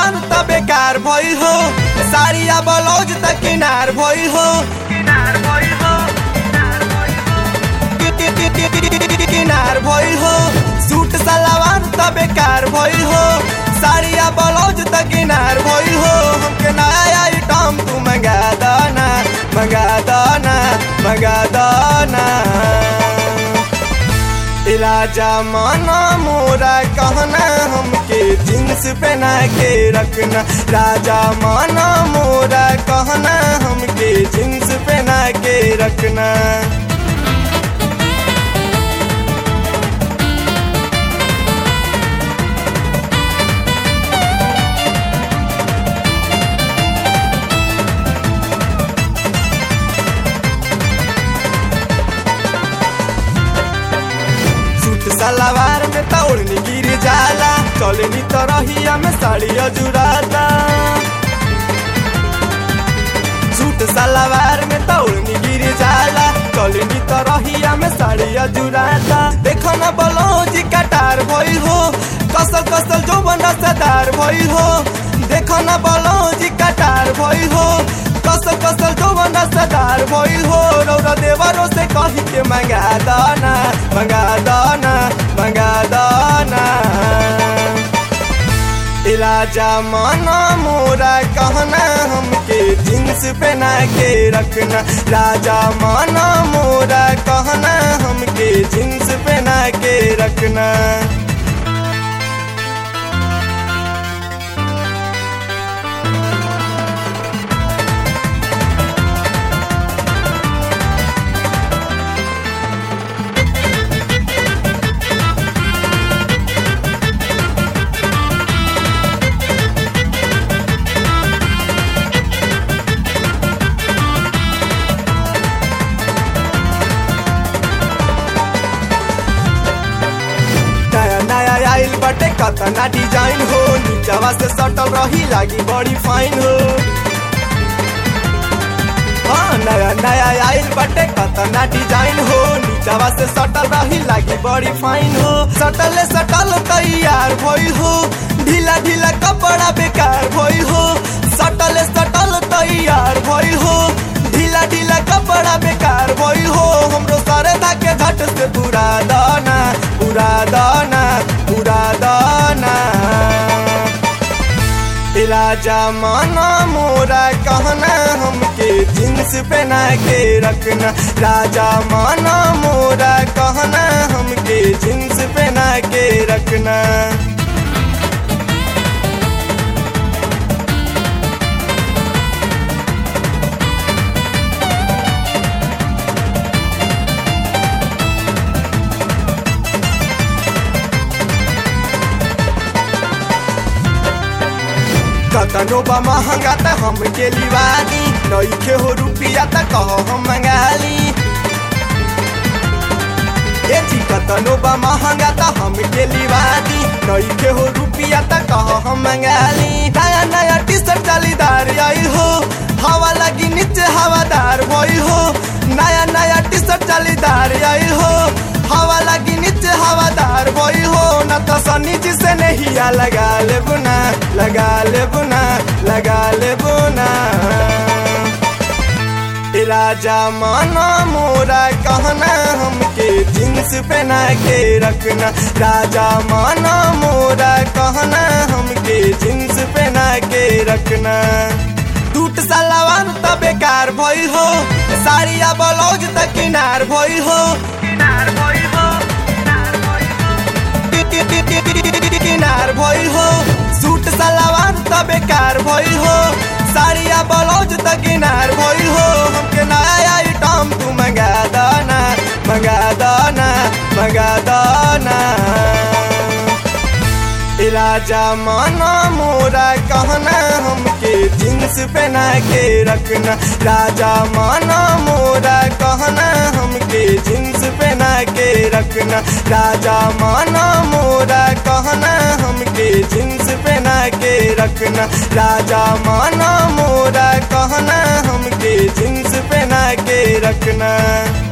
सलवार त बेकार भइल हो साड़िया ब्लाउज त किनार भइल हो किनार भइल हो सूट सलवार त बेकार भइल हो साड़िया ब्लाउज त किनार भइल हो हमके नया आइटम तू मंगा दाना मंगा दाना मंगा दाना राजा माना मोरा कहना हमके जींस पहना के रखना राजा माना मोरा कहना हमके जींस पहना के रखना सूट सलवार में तौड़नी गिर जाला चलनी तो रहिया में साड़ी अजुराता सूट सलवार में तौड़नी गिर जाला चलनी तो रहिया में साड़ी अजुराता देखो ना ब्लाउज कटार भइल हो कसल कसल जो बना सदार भइल हो देखो ना ब्लाउज कटार भइल हो कसल कसल जो बना सदार भइल हो रौरा देवरों से कही के मंगा दाना मंगा दाना मंगा दाना राजा माना मोरा कहना हमके जींस पहना के रखना राजा माना मोरा कहना हमके जींस पहना के रखना नया नया आइल बटे कतना डिजाइन हो नीचवा से सटल रही लागी बड़ी फाइन हो हाँ नया नया आइल बटे कतना डिजाइन हो नीचवा से सटल रही लागी बड़ी फाइन हो सटल सटल तैयार भइल हो ढीला ढीला कपड़ा बेकार भइल हो सटल सटल तैयार भइल हो ढीला ढीला कपड़ा बेकार भइल हो हमरो सारे धाके झट से पूरा दाना पूरा दाना पूरा दाना राजा माना मोरा कहना हमके जींस पहना के रखना राजा माना मोरा कहना हमके जींस पहना के रखना कतनो बा महंगा त हमके लिवानी नइखे हो रुपिया त कहो हम मंगाली ए जी कतनो बा महंगा त हमके लिवानी नइखे हो रुपिया त कहो हम मंगाली नया नया टी शर्ट जालीदार आई हो हवा लगी नीचे हवादार भइल हो नया नया टी शर्ट जालीदार आई हो हवा लगी नीचे हवादार भइल हो न तो सनी जी से नहीं आ लगा ले बुना लगा ले बुना लगा ले बुना राजा माना मोरा कहना हमके जींस पहना के रखना राजा माना मोरा कहना हमके जींस पहना के रखना टूट सलवार त बेकार भइल हो साड़िया ब्लाउज त किनार भइल हो किनार भइल हो किनार भइल हो सूट सलवार त बेकार भइल हो साड़िया ब्लाउज त किनार भइल हो हमके नया आइटम तू मंगा दाना मंगा दाना मंगा दाना राजा माना मोरा कहना हमके जींस पहना के रखना राजा माना मोरा कहना हमके जींस पहना के रखना राजा माना मोरा कहना हमके जींस पहना के रखना राजा माना मोरा कहना हमके जींस पहना के रखना